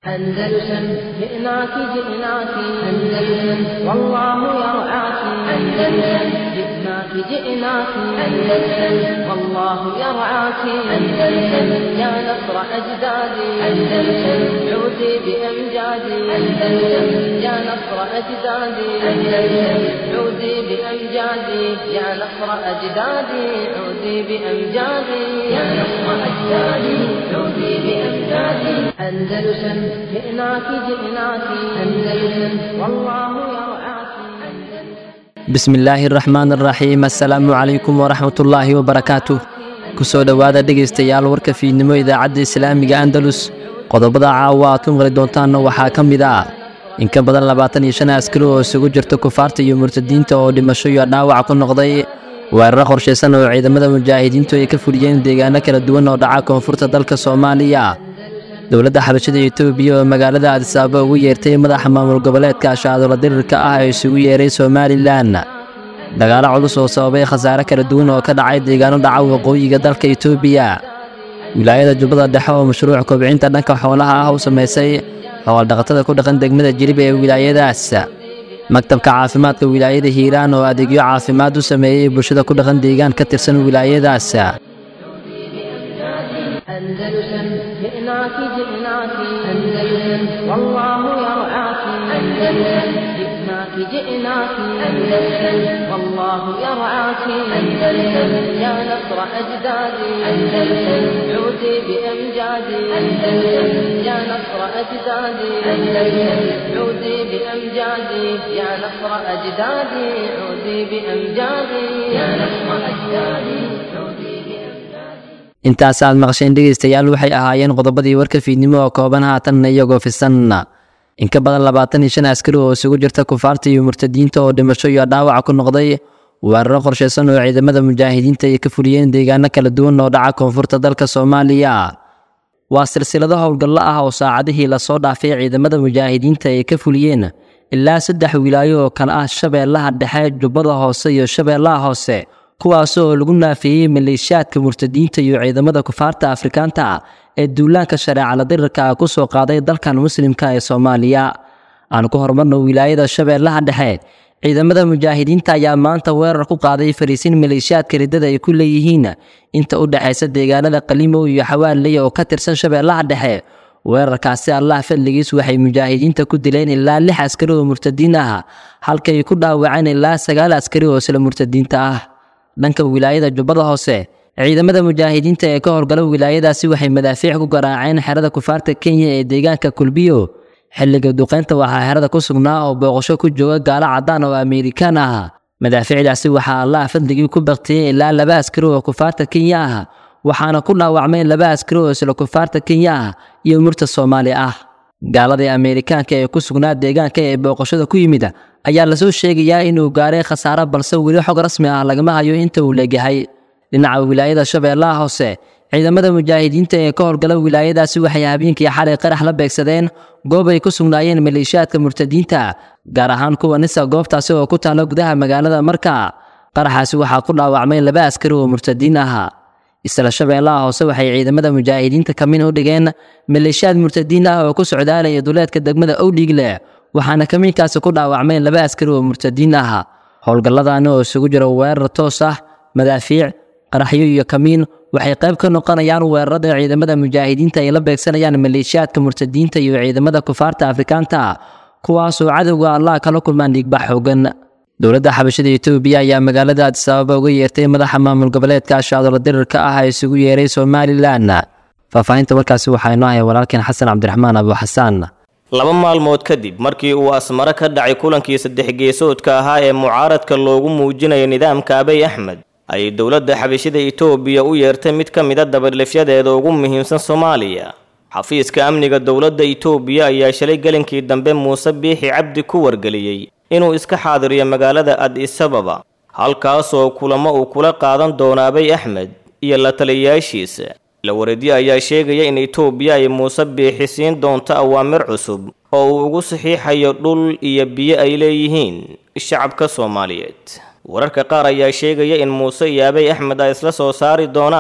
أندلسن جئناك جئناك أندلسن والله يرعاك أندلسن جئناك جئناك أندلسن والله يرعاك أندلسن يا نصر أجدادي أندلسن عودي بأمجادي أندلسن يا نصر أجدادي أندلسن عودي بأمجادي يا نصر أجدادي عودي بأمجادي يا نصر أجدادي عودي بأمجادي أندلسن جئناك جئناك أندلسن والله يرعاك bismi illaahi araxmaan araxiim assalaamu calaykum waraxmatullaahi wabarakaatuh kusoo dhowaada dhegaystayaal warka fiidnimo idaacadda islaamiga andalus qodobada caawa aad ku maqli doontaanna waxaa ka mid ah in ka badan labaatan iyo shan askari oo isugu jirta kufaarta iyo murtadiinta oo dhimasho iyo dhaawac ku noqday weeraro qorshaysan oo ciidamada mujaahidiintu ay ka fuliyeen deegaano kala duwan oo dhaca koonfurta dalka soomaaliya dowladda xabashada etoobiya oo magaalada adisaaba ugu yeertay madaxa maamul goboleedka ashaadola dirirka ah ee isugu yeeray somalilan dagaalo culus oo sababay khasaare kala duwan oo ka dhacay deegaano dhaca waqooyiga dalka etoobiya wilaayada jubbada dhexe oo mashruuc kobcinta dhanka xoolaha ah u samaysay howldhaqatada ku dhaqan degmada jilib ee wilaayadaas maktabka caafimaadka wilaayada hiiraan oo adeegyo caafimaad u sameeyey bulshada ku dhaqan deegaan ka tirsan wilaayadaas أندلسن جئناك جئناك أندلسن والله يرعاك أندلسن جئناك جئناك أندلسن والله يرعاك أندلسن يا نصر أجدادي أندلسن عودي بأمجادي أندلسن يا نصر أجدادي أندلسن عودي بأمجادي يا نصر أجدادي عودي بأمجادي يا نصر أجدادي عودي بأمجادي intaas aad maqasheen dhegaystayaal waxay ahaayeen qodobadii warka fiidnimo oo kooban haatanna iyagoo fisan in ka badan labaatan iyo shan askari oo isugu jirta kufaarta iyo murtadiinta oo dhimasho iyo dhaawac ku noqday weeraro qorshaysan oo ciidamada mujaahidiinta ay ka fuliyeen deegaano kala duwan oo dhaca koonfurta dalka soomaaliya waa silsilado howlgallo ah oo saacadihii lasoo dhaafay ciidamada mujaahidiinta ay ka fuliyeen ilaa saddex wilaayo oo kale ah shabeellaha dhexe jubbada hoose iyo shabeellaha hoose kuwaas oo lagu naafeeyey maleeshiyaadka murtadiinta iyo ciidamada kufaarta afrikaanta ah ee duulaanka shareecala dirirka ah ku soo qaaday dalkan muslimka ee soomaaliya aan ku horumarno wilaayada shabeellaha dhexe ciidamada mujaahidiinta ayaa maanta weerar ku qaaday fariisin maleeshiyaadka riddada ay ku leeyihiin inta u dhexaysa deegaanada qalimow iyo xawaaley oo ka tirsan shabeellaha dhexe weerarkaasi allah fadligiis waxay mujaahidiinta ku dileen ilaa lix askari oo murtadiin ah halkay ku dhaawaceen ilaa sagaal askari oo isla murtadiinta ah dhanka wilaayada jubbada hoose ciidamada mujaahidiinta ee ka howlgala wilaayadaasi waxay madaafiic ku garaaceen xerada kufaarta kenya ee deegaanka kulbiyo xilliga duqeynta waxaa xerada ku sugnaa oo booqasho ku jooga gaalo caddaan oo amerikaan ah madaafiicdaasi waxaa allah fadligii ku baktiyey ilaa laba askari oo kufaarta kenya ah waxaana ku dhaawacmeen laba askari oo isla kufaarta kenya ah iyo murta soomaali ah gaaladii amerikaanka ee ku sugnaa deegaanka ee booqashada ku yimid ayaa lasoo sheegayaa inuu gaaray khasaaro balse weli xog rasmi ah lagama hayo inta uu leegyahay dhinaca wilaayada shabeellaha hoose ciidamada mujaahidiinta ee ka howlgala wilaayadaasi waxay habeenkii xalay qarax la beegsadeen goob ay ku sugnaayeen maleeshiyaadka murtadiinta gaar ahaan kuwa nisa goobtaasi oo ku taalla gudaha magaalada marka qaraxaasi waxaa ku dhaawacmay laba askari oo murtadiin ah isla shabeellaha hoose waxay ciidamada mujaahidiinta kamin u dhigeen maleeshiyaad murtadiin ah oo ku socdaalaya duleedka degmada owdhiigle waxaana kamiinkaasi ku dhaawacmeen laba askari oo murtadiin ah howlgalladani oo isugu jira weerar toos ah madaafiic qaraxyo iyo kamiin waxay qayb ka noqonayaan weerarada ciidamada mujaahidiinta ay la beegsanayaan maleeshiyaadka murtadiinta iyo ciidamada kufaarta afrikaanta kuwaasoo cadowga allah kala kulmaan dhiigbax xoogan dowladda xabashada etoobiya ayaa magaalada adisabaaba uga yeertay madaxa maamul goboleedka ashaadola dirirka ah ee isugu yeeray somalilan faahfaahinta warkaasi waxaa inoo haya walaalkeen xasan cabdiraxmaan abu xasaan laba maalmood kadib markii uu asmaro ka dhacay kulankii saddex geesoodka ahaa ee mucaaradka loogu muujinayo nidaamka abay axmed ayay dowladda xabashida etoobiya u yeertay mid ka mida dabadhifyadeeda ugu muhiimsan soomaaliya xafiiska amniga dowladda etoobiya ayaa shalay gelinkii dambe muuse biixi cabdi ku wargeliyey inuu iska xaadiriyo magaalada adis ababa halkaasoo kulamo uu kula qaadan doono abay axmed iyo la taliyayaashiisa la wareedyo ayaa sheegaya in etoobiya ay muuse biixi siin doonto awaamir cusub oo uu ugu saxiixayo dhul iyo biyo ay leeyihiin shacabka soomaaliyeed wararka qaar ayaa sheegaya in muuse iyo abay axmed ay isla soo saari doonaan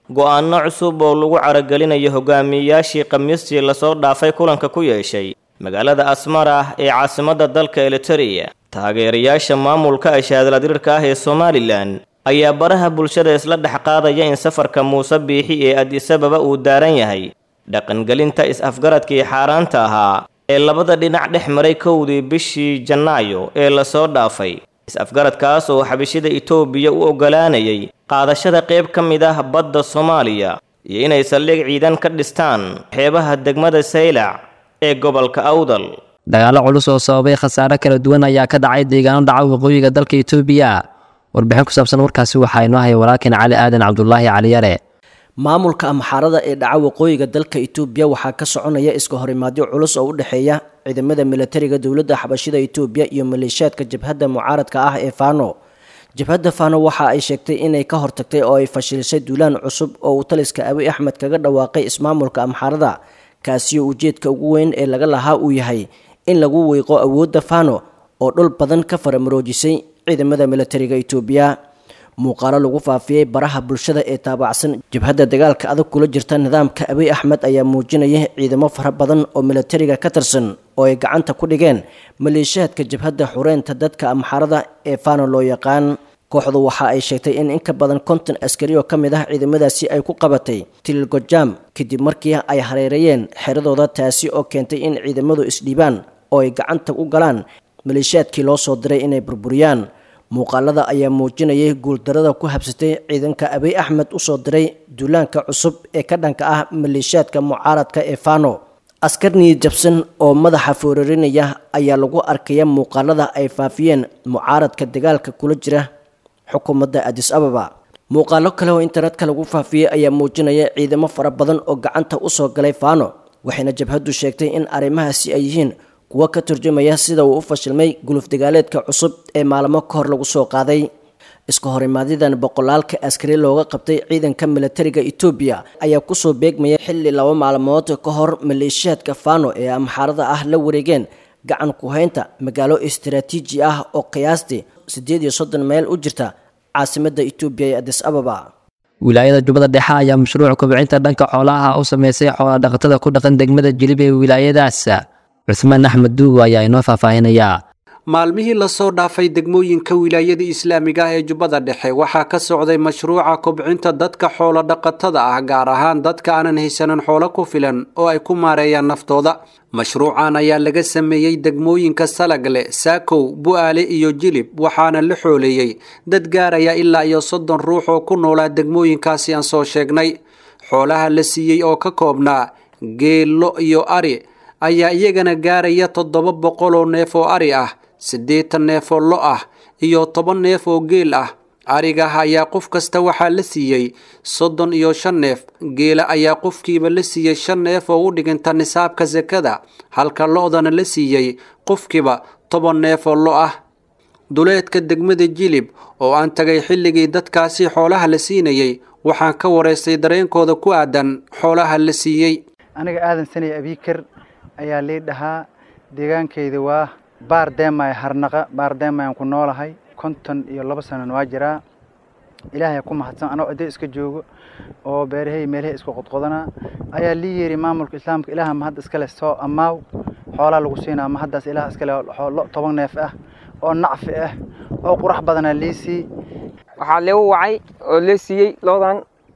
go'aano cusub oo lagu caragelinayo hogaamiyeyaashii khamiistii lasoo dhaafay kulanka ku yeeshay magaalada asmara ee caasimadda dalka eliteria taageerayaasha maamulka ashaadaladirirka ah ee somalilan ayaa baraha bulshada isla dhex qaadaya in safarka muuse biixi ee adisababa uu daaran yahay dhaqangelinta is-afgaradkii xaaraanta ahaa ee labada dhinac dhex maray kowdii bishii janaayo ee lasoo dhaafay is-afgaradkaas oo xabishida itoobiya u oggolaanayay qaadashada qayb ka mid ah badda soomaaliya iyo inay saldhig ciidan ka dhistaan xeebaha degmada saylac ee gobolka awdal dagaallo culus oo sababay khasaare kala duwan ayaa ka dhacay deegaano dhaca waqooyiga dalka itoobiya warbixin ku saabsan warkaasi waxaa inoo haya walaalkan cali aadan cabdulaahi caliyare maamulka amxaarada ee dhaca waqooyiga dalka itoobiya waxaa ka soconaya iska horimaadyo culus oo u dhexeeya ciidamada milatariga dowladda xabashida itoobiya iyo maleeshiyaadka jabhadda mucaaradka ah ee fano jabhadda fano waxa ay sheegtay inay ka hortagtay oo ay fashilisay duulaan cusub oo uu taliska abi axmed kaga dhawaaqay ismaamulka amxaarada kaasiyo ujeedka ugu weyn ee laga lahaa uu yahay in lagu weyqo awoodda fano oo dhul badan ka faramaroojisay ciidamada milatariga itoobiya muuqaalo lagu faafiyey baraha bulshada ee taabacsan jabhadda dagaalka adag kula jirta nidaamka abiy axmed ayaa muujinaya ciidamo fara badan oo milatariga ka tirsan oo ay gacanta ku dhigeen maleeshiyaadka jabhadda xureynta dadka amxaarada ee fano loo yaqaan kooxdu waxa ay sheegtay in in ka badan konton askari oo ka mid ah ciidamadaasi ay ku qabatay tililgojam kadib markii ay hareereeyeen xeradooda taasi oo keentay in ciidamadu isdhiibaan oo ay gacanta u galaan maleeshiyaadkii loo soo diray inay burburiyaan muuqaalada ayaa muujinayay guuldarada ku habsatay ciidanka abiy axmed usoo diray duulaanka cusub ee ka dhanka ah maleeshiyaadka mucaaradka ee fano askar niyad jabsan oo madaxa foorarinaya ayaa lagu arkaya muuqaalada ay faafiyeen mucaaradka dagaalka kula jira xukuumadda adis ababa muuqaalo kale oo internetka lagu faafiyey ayaa muujinaya ciidamo fara badan oo gacanta usoo galay fano waxayna jabhaddu sheegtay in arrimahaasi ay yihiin kuwo ka turjumaya sida uu u fashilmay guluf dagaaleedka cusub ee maalmo ka hor lagu soo qaaday iska horimaadyadaan boqolaalka askari looga qabtay ciidanka milatariga etoobiya ayaa kusoo beegmaya xilli laba maalmood ka hor maleeshiyaadka fano ee amxaarada ah la wareegeen gacan ku-haynta magaalo istaraatiiji ah oo qiyaastii siddeed iyo soddon meel u jirta caasimadda etoobiya ee adis ababa wilaayada jubbada dhexe ayaa mashruuc kobcinta dhanka xoolaha u sameysay xoola dhaqatada ku dhaqan degmada jilib ee wilaayadaas cusmaan axmed duugo ayaa inoo faahfaahinayaa maalmihii lasoo dhaafay degmooyinka wilaayada islaamiga ah ee jubbada dhexe waxaa ka socday mashruuca kobcinta dadka xoolo dhaqatada ah gaar ahaan dadka aanan haysanin xoolo ku filan oo ay ku maareeyaan naftooda mashruucan ayaa laga sameeyey degmooyinka salagle saakow bu-aale iyo jilib waxaana la xooleeyey dad gaaraya ilaa iyo soddon ruux oo ku noolaa degmooyinkaasi aan soo sheegnay xoolaha la siiyey oo ka koobnaa geello iyo ari ayaa iyagana gaaraya toddoba boqol oo neef oo ari ah siddeetan neef oo lo ah iyo toban neef oo geel ah arigaah ayaa qof kasta waxaa la siiyey soddon iyo shan neef geela ayaa qofkiiba la siiyey shan neef oo u dhiginta nisaabka sakada halka lo-dana la siiyey qofkiiba toban neef oo lo ah duleedka degmada jilib oo aan tagay xilligii dadkaasi xoolaha la siinayey waxaan ka waraystay dareenkooda ku aadan xoolaha la siiyey aniga aadan sanay abiikar ayaa lii dhahaa deegaankayda waa baar deemay harnaqa baar deemayaan ku noolahay konton iyo laba sanan waa jiraa ilaahay ku mahadsan anoo ciddo iska joogo oo beerahay meelahay isku qodqodanaa ayaa lii yeeri maamulka islaamka ilaaha mahad iskale soo ammaaw xoolaa lagu siinaa mahaddaas ilaah iskale lo toban neef ah oo nacfi ah oo qurax badanaa lii sii waxaa leegu wacay oo lee siiyey loodan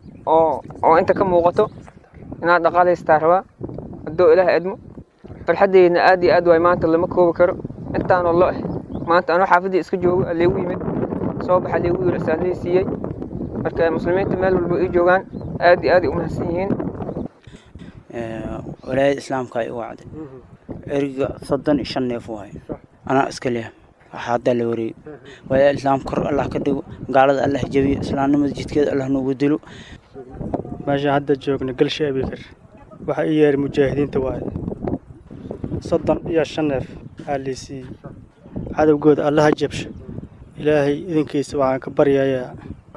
oo oo inta ka muuqato inaad dhaqaalaystaa rabaa haddoo ilaah edmo farxaddeydna aad iyo aad waay maanta lama koobi karo intaanoo lo ah maanta anoo xaafaddii iska joogo aleegu yimid soo baxa leegu yiri asaa lee siiyey marka muslimiinta meel walba ii joogaan aad iyo aad ay u mahadsan yihiin walaayada islaamka ay u wacday eriga soddon iyo shan neef waay anaa iska leh waxaa haddaa la wareegay walaayada islaamka kor allah ka dhigo gaalada allah jabiyo islaamnimada jidkeeda allah noogu dilo meesha hadda joogna galsha abikar waxaa ii yeeray mujaahidiinta waaye soddon iyo shan neef aa lii siiyey cadowgooda allaha jabsho ilaahay idinkiisa waxaan ka baryayaa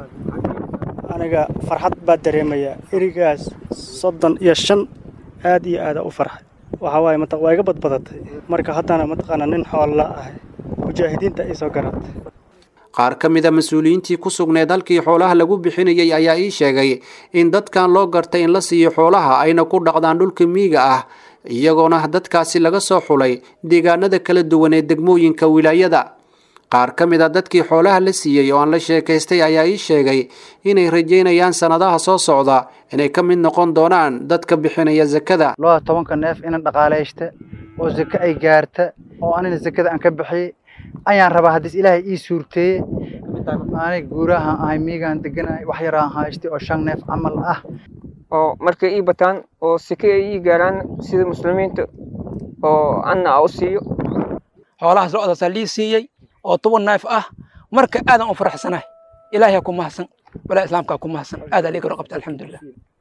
aniga farxad baa dareemayaa erigaas soddon iyo shan aad iyo aada u farxay waxaa waaye mat waa iga badbadatay marka haddana mataqaanaa nin xoolla ahay mujaahidiinta ii soo garatay qaar ka mid a mas-uuliyiintii ku sugneed halkii xoolaha lagu bixinayay ayaa ii sheegay in dadkan loo gartay in la siiyo xoolaha ayna ku dhaqdaan dhulka miyiga ah iyagoona dadkaasi laga soo xulay deegaanada kala duwan ee degmooyinka wilaayada qaar ka mid a dadkii xoolaha la siiyey oo aan la sheekaystay ayaa ii sheegay inay rajaynayaan sannadaha soo socda inay ka mid noqon doonaan dadka bixinaya sakada looda tobanka neef inan dhaqaalaysta oo sake ay gaarta oo anina sakada aan ka bixiyey ayaan rabaa haddiis ilaahay ii suurteeye aanay guurahaan ahay miigaan deganahay wax yaraan haystay oo shan neef camal ah oo markay ii bataan oo sike ay ii gaaraan sida muslimiinta oo anna a u siiyo xoolahaas lo-daasaa lii siiyey oo toban neef ah marka aadan u faraxsanahay ilaahay ku mahadsan walaa islaamkaa ku mahadsan aadaa liiga qabta alxamdulilah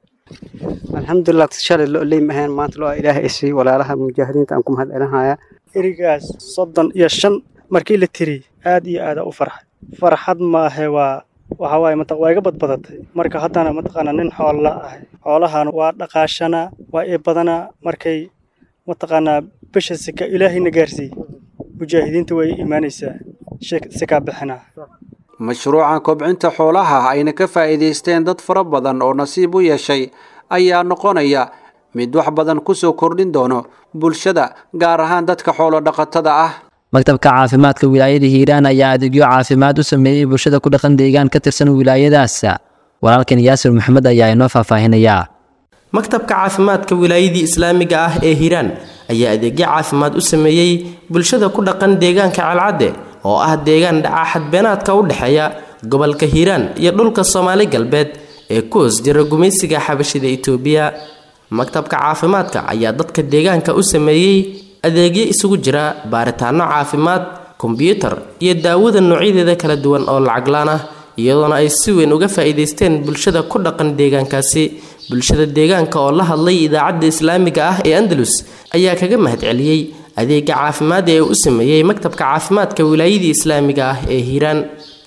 alxamdulilah shalay lo leym ahayn maanta lo ilaahay isii walaalaha mujaahidiinta aan ku mahad celinaya erigaas soddon iyo shan markii la tiri aad iyo aada u farxay farxad maahe waa waxa waaye mataq waa iga badbadatay marka haddana mataqaana nin xoolla ahay xoolahan waa dhaqaashanaa waa ii badanaa markay mataqaanaa bisha sika ilaahayna gaarsiiyey mujaahidiinta way imaanaysaa sikaa bixinaa mashruuca kobcinta xoolaha ayna ka faa'iidaysteen dad fara badan oo nasiib u yeeshay ayaa noqonaya mid wax badan ku soo kordhin doono bulshada gaar ahaan dadka xoolo dhaqatada ah maktabka caafimaadka wilaayada hiiraan ayaa adeegyo caafimaad u sameeyey bulshada ku dhaqan deegaan ka tirsan wilaayadaas walaalkan yaasir maxamed ayaa inoo faahfaahinayaa maktabka caafimaadka wilaayadii islaamiga ah ee hiiraan ayaa adeegyo caafimaad u sameeyey bulshada ku dhaqan deegaanka calcadde oo ah deegaan dhaca xadbeenaadka u dhexeeya gobolka hiiraan iyo dhulka soomaali galbeed ee ku hoos jira gumaysiga xabashida itoobiya maktabka caafimaadka ayaa dadka deegaanka u sameeyey adeegyo isugu jira baaritaano caafimaad kombyuutar iyo daawada noocyadeeda kala duwan oo lacaglaan ah iyadoona ay si weyn uga faa'iidaysteen bulshada ku dhaqan deegaankaasi bulshada deegaanka oo la hadlay idaacadda islaamiga ah ee andalus ayaa kaga mahadceliyey adeega caafimaad ee uu u sameeyey maktabka caafimaadka wilaayadii islaamiga ah ee hiiraan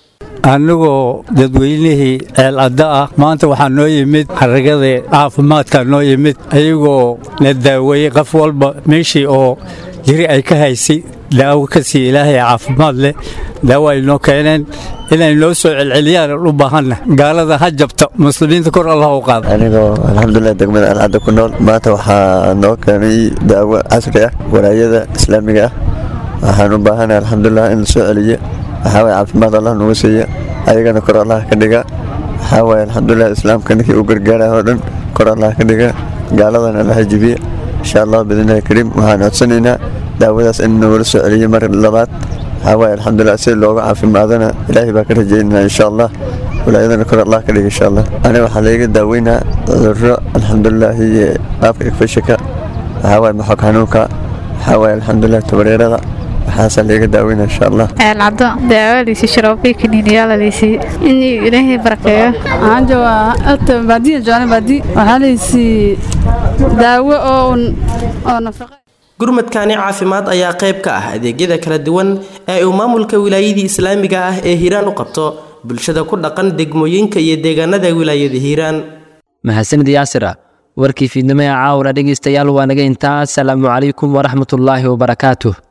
annagoo dadweynihii ceelcadda ah maanta waxaa noo yimid xaragadii caafimaadka noo yimid ayagoo na daaweeyey qof walba meeshii oo jiri ay ka haysay daawo ka sii ilaahay caafimaad leh daawo ay noo keeneen inay noo soo celceliyaan u baahanna gaalada ha jabta muslimiinta kor allah u qaada anigoo alxamdulilah degmada alcadda ku nool maanta waxaa noo keenay daawo casri ah walaayada islaamiga ah waxaan u baahanahay alxamdulilah in la soo celiyo waxaa waye caafimaad allah nagu siiya ayagana kor allah ka dhiga waxaa waye alxamdulilah islaamka ninkii u gargaaraya oo dhan kor allah ka dhiga gaaladana allah jibiye insha allah biidnillahi kariim waxaan codsanaynaa daawadaas in nagula soo celiyo mar labaad waxaa waye alxamdulilah si looga caafimaadana ilaahay baa ka rajaynana insha allah walaayadana kor allah ka dhiga insha allah aniga waxaa layga daaweynaa cudurro alxamdulilaahi qaabka igfashika waxaa waye maxog xanuunka waxaa waye alxamdulilah tabareerada waxaasaa layga daaweyna insha allah ceelcaddo daawadiisi sharoobii kaniiniyaala laysiiye inuu ilaahay barakeeyo waxaan joogaa ota baadiya joogan baadi waxaa laysii daawo oo oo nafaqa gurmadkani caafimaad ayaa qayb ka ah adeegyada kala duwan ee uu maamulka wilaayadii islaamiga ah ee hiiraan u qabto bulshada ku dhaqan degmooyinka iyo deegaanada wilaayada hiiraan mahadsanid yaasira warkii fiidnimo ee caawra dhegaystayaal waa naga intaa asalaamu calaykum waraxmatullaahi wabarakaatuh